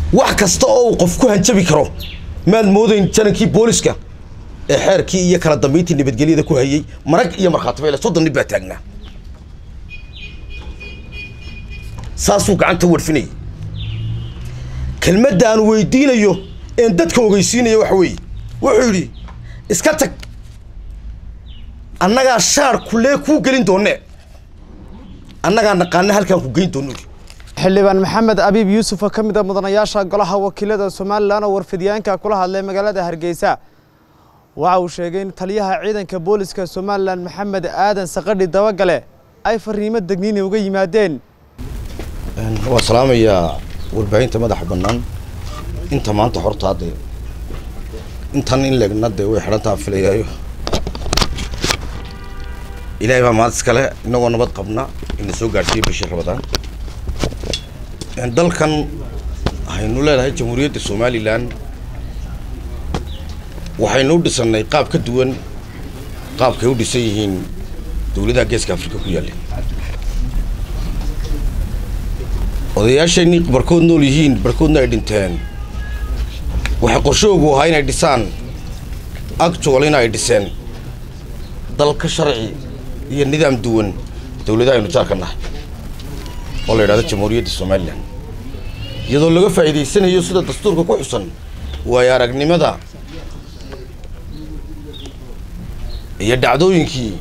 wax kasta oo uu qof ku hanjabi karo maad moodayn janankii booliska ee xeerkii iyo kala dambeyntii nabadgelyada ku hayay marag iyo markhaati bayle soddon nin baa taagnaa saasuu gacanta warfinayay kelmadda aan weydiinayo een dadka ogeysiinayo waxa weeye wuxuu yidhi iska tag annagaa shaar kulee kuu gelin doonne annagaa naqaana halkaan ku geyn doono xildhibaan maxamed abiib yuusuf oo ka mid a mudanayaasha golaha wakiilada somalilan oo warfidyaanka kula hadlay magaalada hargeysa waxa uu sheegay in taliyaha ciidanka booliska somalilan maxamed aadan saqadhi dabagale ay fariimo degniini uga yimaadeen waan salaamayaa warbaahinta madaxa bannaan inta maanta hortaa dee intan in leegna dee way xidhantaa filayaayo ilaahay baa maad iskale inagoo nabad qabna ina soo gaadhsiiyey bishii rabadaan dalkan waxaynu leedahay jamhuuriyadda somalilan waxaynu u dhisannay qaab ka duwan qaabkay u dhisan yihiin dowladaha geeska afrika ku yaalla odayaasheenii barkood nool yihiin barkoodna ay dhinteen waxay qorshoogu ahaa inay dhisaan actualina ay dhiseen dal ka sharci iyo nidaam duwan dowladaha aynu jaarka nahay oo la yidhahdo jamhuuriyadda somalilan iyadoo laga faa'iidaysanayo sida dastuurka ku xusan waayo aragnimada iyo dhacdooyinkii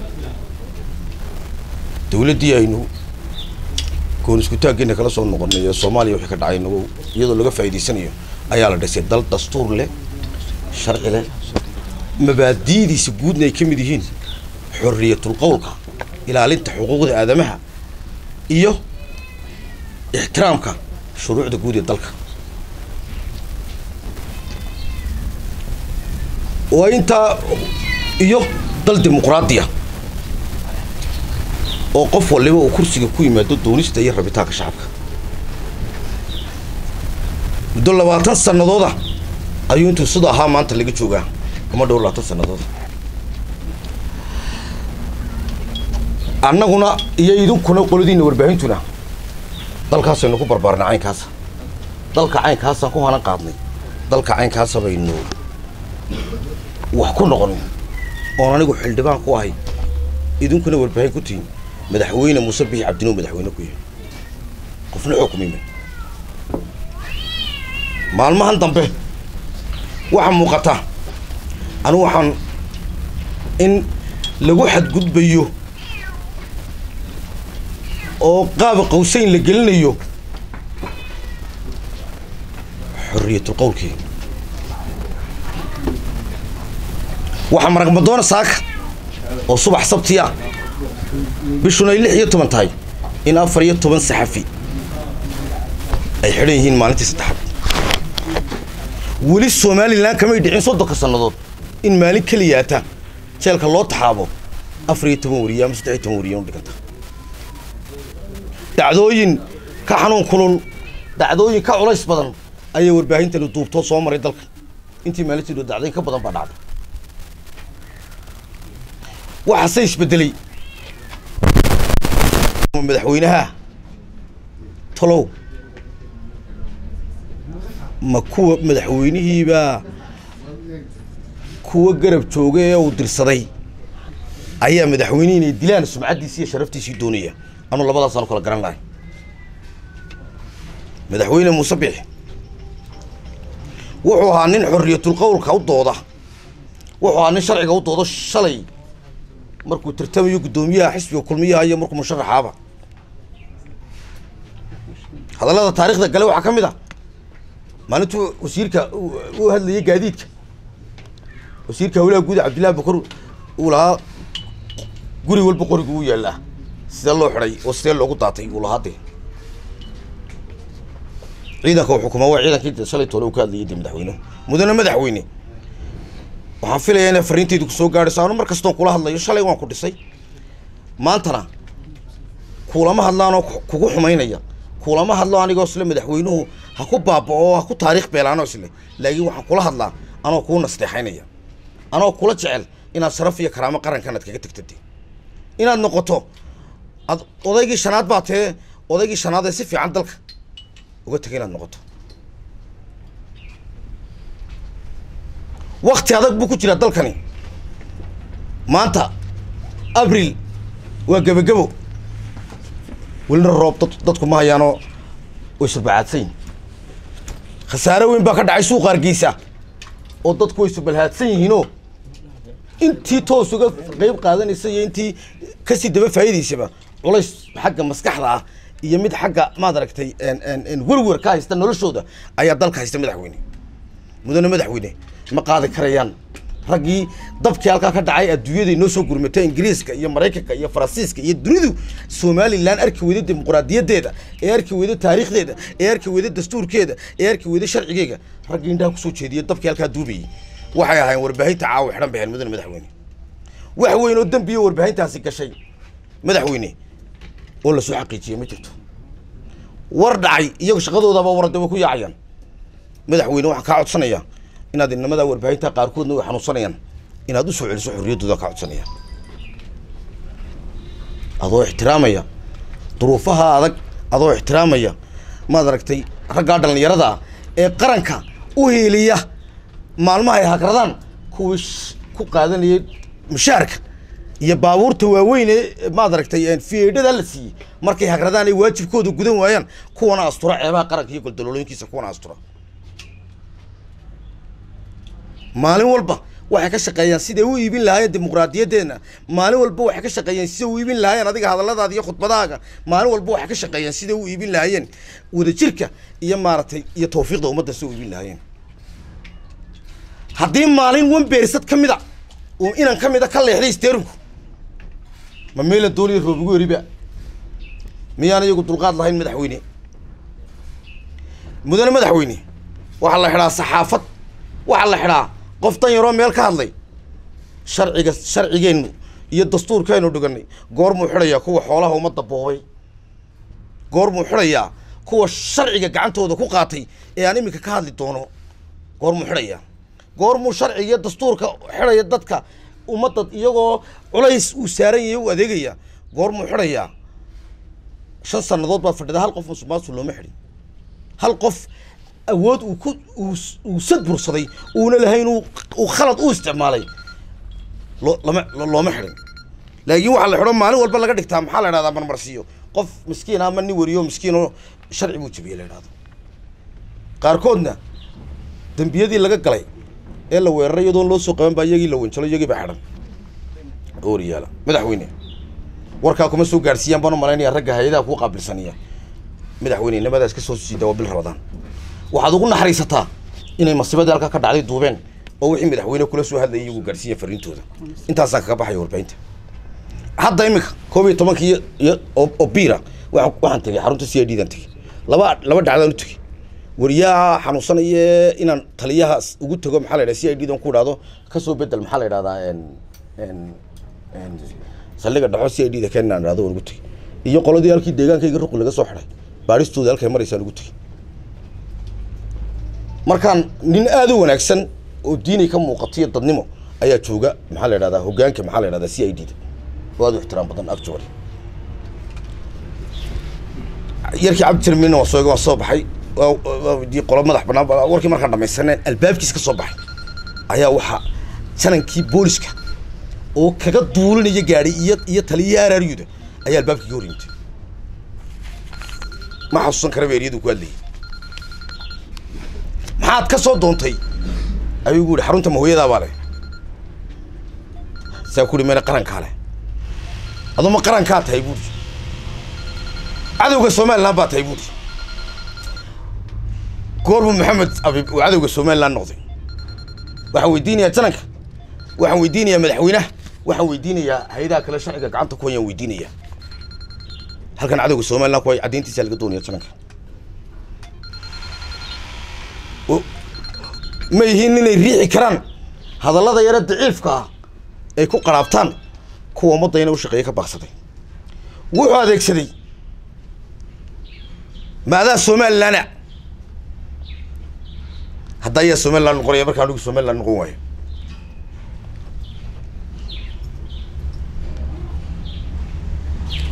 dowladdii aynu goon iskutaaggeena kala soo noqonay ee soomaaliya wixii ka dhacay nagu iyadoo laga faa'iidaysanayo ayaa la dhisay dal dastuur leh sharci leh mabaadi'diisa guudna ay ka mid yihiin xorriyatul qowlka ilaalinta xuquuqda aadamaha iyo ixtiraamka shuruucda guud ee dalka waa intaa iyo dal dimuqraadiya oo qof waliba uu kursiga ku yimaado doonista iyo rabitaanka shacabka muddo labaatan sanadooda ayuu intuu sida ahaa maanta laga joogaa ama dhowr labaatan sanadooda annaguna iyo idinkuna qoladiina warbaahintuna dalkaasaynu ku barbaarnay caynkaasa dalka caynkaasaan ku hanan qaadnay dalka caynkaasa baynu wax ku noqon oon anigu xildhibaan ku ahay idinkuna warbaahin ku tihin madaxweyne muuse bixi cabdinuu madaxweyne ku yahay qofna xukumime maalmahan dambe waxaa muuqata anigu waxaan in lagu xadgudbayo oo qaaba qawsayn la gelinayo xorriyatul qowlkii waxaa maragmadoona saaka oo subax sabtiya bishuna ay lix iyo toban tahay in afar iyo toban saxafi ay xidhan yihiin maalintii saddexaad weli somalilan kamay dhicin soddonka sannadood in maalin keliyaata jeelka loo taxaabo afar iyo toban wariye ama saddex iyo toban wariye u dhiganta dacdooyin ka xanuun kulul dacdooyin ka culays badan ayay warbaahintani duubtoo soo maray dalka intii maalintii dhow dacdooyin ka badan baa dhacday waxaase isbedelay madaxweynaha talow ma kuwa madaxweynihiibaa kuwa garab jooga ee uu dirsaday ayaa madaxweynihii inay dilaan sumcaddiisi iyo sharaftiisii doonaya anuu labadaasaan u kala garan lahay madaxweyne muuse bixi wuxuu ahaa nin xorriyatul qowlka u dooda wuxuu ahaa nin sharciga u doodo shalay markuu tartamayo guddoomiyaha xisbiga kulmiyaha iyo markuu musharaxaaba hadallada taarikhda gale waxaa ka mid ah maalintuu wasiirka u hadlayay gaadiidka wasiirka hawlaha guud cabdillahi bakar uu lahaa guri walba qorigu u yaallaa sidee loo xidhay oo sidee loogu daatay uu lahaa dee ciidanka uu xukumaa waa ciidankii shalay toole uu ka hadlayay dee madaxweynuhu mudane madaxweyne waxaan filayaa inay fariintaydu kusoo gaadhayso anu mar kastoon kula hadlayo shalay waan ku dhisay maantana kuulama hadlaanoo kugu xumaynaya kuulama hadlo anigoo isle madaxweynuhu ha ku baaba'o ha ku taariikh beelaanoo isle laakiin waxaan kula hadlaa anoo kuu nasteexaynaya anoo kula jecel inaad sharaf iyo karaamo qarankan aad kaga tagtade inaad noqoto ad odaygii shanaad baa tee odaygii shanaad ee si fiican dalka uga tegay inaad noqoto wakti adag buu ku jiraa dalkani maanta abril waa gebagebo welina roob dad dadku ma hayaanoo way surbacaadsan khasaare weyn baa ka dhacay suuqa hargeysa oo dadku way surbalhaadsan yihiinoo intii toos uga qeyb qaadanaysa iyo intii kasii daba faa'iidaysaba culays xagga maskaxda ah iyo mid xagga maad aragtay werwer ka haysta noloshooda ayaa dalka haysta madaxweyne mudane madaxweyne ma qaadi karayaan raggii dabkii halkaa ka dhacay adduunyaday noo soo gurmatay ingiriiska iyo maraykanka iyo faransiiska iyo dunidu somalilan arki weyda dimuqraadiyadeeda ee arki weyda taariikhdeeda ee arki weyda dastuurkeeda ee arki weyda sharcigeega raggii indhaha kusoo jeediya dabkii halkaa duubayay waxay ahaayeen warbaahinta caawa xidhan baheen mudane madaxweyne wax weyn oo dembiyo warbaahintaasi gashay madaxweyne oo lasoo xaqiijiyey ma jirto war dhacay iyago shaqadoodaba warade way ku yaacayaan madaxweyne waxaan kaa codsanayaa inaad inamada warbaahinta qaarkoodna way xanuunsanayaan inaad usoo celiso xorriyaddooda kaa codsanaya adoo ixtiraamaya duruufaha adag adoo ixtiraamaya maad aragtay raggaa dhallinyarada ah ee qaranka u hiiliya maalmaha ay hagradaan kuwii sh- ku qaadanayay mushaarka iyo baabuurta waaweyn ee maad aragtay fiedhada la siiyey markay hagradaan ay waajibkooda gudan waayaan kuwana astura ceebaha qaranka iyo goldaloolooyinkiisa kuwana astura maalin walba waxay ka shaqeeyaan siday u iibin lahaayeen dimuqraadiyadeena maalin walba waxay ka shaqeeyeen siday u iibin lahaayeen adiga hadalladaada iyo khudbadaaga maalin walba waxay ka shaqeeyeen siday u iibin lahaayeen wadajirka iyo maaragtay iyo tawfiiqda ummadda siday u iibin lahaayeen haddii maalin wan beerisad ka mida oo inan ka mida ka leexday isteerinku ma meela dooliya roobigu eriba miyaan iyagu dulqaad lahayn madaxweyne mudane madaxweyne waxaa la xidhaa saxaafad waxaa la xidhaa qof dan yaroo meel ka hadlay sharciga sharcigeennu iyo dastuurkeennu dhiganay goormuu xidhayaa kuwa xoolaha ummadda boobay goormuu xidhayaa kuwa sharciga gacantooda ku qaatay ee aan iminka ka hadli doono goormuu xidhayaa goormuu sharciga iyo dastuurka xidhaya dadka ummadda iyagoo culays uu saaran yahay u adeegaya goormuu xidhayaa shan sannadood baad fadhida hal qof musuqmaasuq looma xidhin hal qof awood uu ku uu s- uu sadbursaday uuna lahayn uu uu khalad u isticmaalay loo lama lo- looma xidhin laakiin waxaa la xidho maalin walba laga dhigtaa maxaa la idhahdaa marmarsiiyo qof miskiin ama nin weriyo miskiin oo sharci buu jabiyey la idhahdo qaarkoodna dembiyadii laga galay ee la weeraray iyadoon loo soo qaban baa iyagii la wanjalo iyagii baa xidhan ooriyaala madaxweyne warkaa kuma soo gaadhsiiyaan baan u malaynaya ragga hay-adaha kuu qaabilsanaya madaxweyne nimadaas ka soo siida waa bil rabadaan waxaad ugu naxariisataa inay masiibadii halkaa ka dhacday duubeen oo wixii madaxweyne kula soo hadlayay iyagu gaadhsiiya fariintooda intaasaan kaga baxaya warbaahinta hadda iminka koob iyo tobankii iyo- iyo oo oo biira waxaan waxaan tegey xarunta c i d dan tegey laba laba dhacdaan u tegey wariyaha xanuunsanaya inaan taliyaha s- ugu tego maxaa la yidhahda c i d dan ku idhahdo kasoo bedel maxaa la yidhahdaa en en en saldhiga dhaxo c i d da keenaan idhahdo waan ugu tegey iyo qoladii halkii deegaankayga ruqi laga soo xidhay baaristooda halkay maraysaan ugu tegey markaan nin aad u wanaagsan oo diinay ka muuqatiyo dadnimo ayaa jooga maxaa la yidhahdaa hoggaanka maxaa la yidhahdaa c i d da oo aad u ixtiraam badan actually yarkii cabdi tirmina waa soo waa soo baxay waa- waa weydiiyey qolo madax bannaan baa- warkii markaan dhamaysaneen albaabkiis ka soo baxay ayaa waxaa janankii booliska oo kaga duulinaya gaadhi iyo iyo taliyaha araaryuda ayaa albaabkii ka hor yimid ma xasuusan karaba eryadu ku hadlayay maxaad ka soo doontay ayuu gu yihi xarunta mahooyadaa baa leh saa ku ihi mene qarankaa leh aduu ma qarankaa tahay buuri cadowga somaliland baa tahay buuri goormu maxamed abib uu cadowga somaliland noqday waxaan weydiinayaa jananka waxaan weydiinayaa madaxweynaha waxaan weydiinayaa hay-adaha kale sharciga gacanta ku hayaan weydiinayaa halkan cadowga somaliland ku hay caddeyntiisa laga doonaya jananka O- ma yihiin inay riixi karaan hadallada yare daciifka ah ay ku qaraabtaan kuwa ummadda inay u shaqeeya ka baaqsaday wuxuu adeegsaday maadaa somalilana hadda ayaa somaliland noqonaya markaa anigu somaliland noqon waayo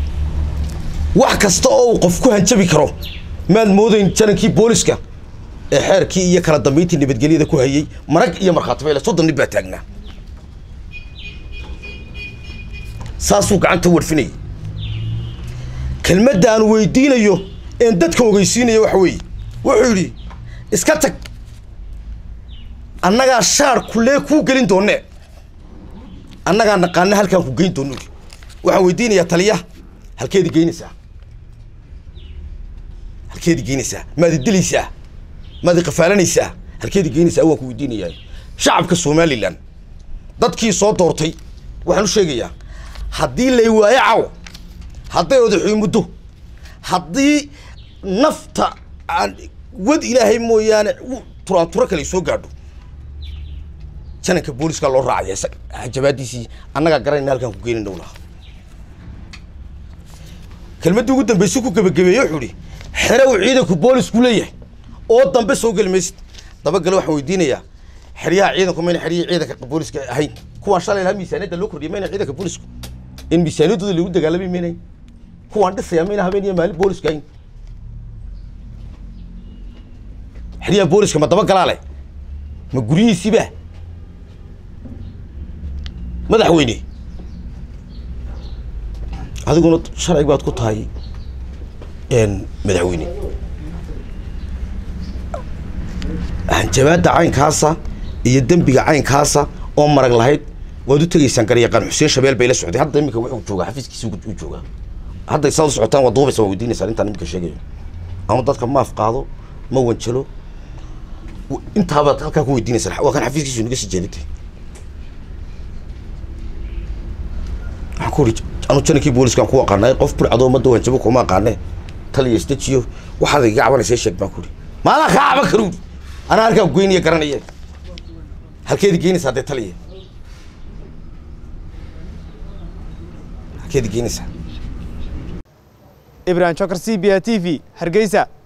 wax kasta oo uu qof ku hanjabi karo maad moodayn janankii booliska ee xeerkii iyo kala dambeyntii nabadgelyada ku hayay marag iyo markhaati bayle soddon nin baa taagnaa saasuu gacanta warfinayay kelmadda aan weydiinayo een dadka ogeysiinayo waxa weeye wuxuu yidhi iska tag annagaa shaar kulee kuu gelin doonee annagaa naqaana halkaan ku geyn doono waxaan weydiinayaa taliyaha halkeedi geynaysaa halkeedi geynaysaa maadi dilaysaa maadi qafaalanaysaa halkeedi geynaysaa waan ku weydiinayaa shacabka somalilan dadkii soo doortay waxaan u sheegayaa haddii lay waayo caw hadday odaxuy muddo haddii nafta aan wad ilaahay mooyaane turaanturo kale soo gaadho jananka booliska loo raacaya isaga hajabaadiisii annagaa garanayna halkaan ku geenin dhow lahaa kelmaddii ugu dambeysay ku gebagabeeye wuxuu ihi xere uu ciidanku boolisku leeyahay oo dambe soo geli maysid dabagale waxaan weydiinayaa xeryaha ciidanku mayna xeryihii ciidanka booliska ahayn kuwaan shalay lahaa miisaaniyadda loo kordhiyay mayna ciidanka boolisku in miisaaniyaddooda lagu dagaalamay maynayn kuwaan dhisaya mayna habeen iyo maalin booliska ahayn xeryaha booliska ma dabagalaa leh ma guryihiisiiba madaxweyne adiguna sharci baad ku tahay madaxweyne hanjabaadda caynkaasa iyo dembiga caynkaasa oo marag lahayd waad u tegaysaan garyaqaan xuseen shabeel bay la socday hadda iminka wuxuu joogaa xafiiskiisi u joogaa hadday saad u socotaan waad duubaysa waa weydiinaysaa intaan iminka sheegayo ama dadka maaf qaado ma wanjalo intaabaad halkaa ku weydiinaysaa waa kan xafiiskiisu naga sii jeedintay waxaan ku uri anu janankii booliskaan ku aqaanay qof burcadoo ummadda wanjabo kuma aqaane taliya isdejiyo waxaad iga cabanaysa sheeg baan ku uri maadaa kaa caban karu anaa halkaa goynaya garanaya halkeedi geynaysaa dee taliya halkeedi geynaysaa ibrahim jokar c b a t v hargeysa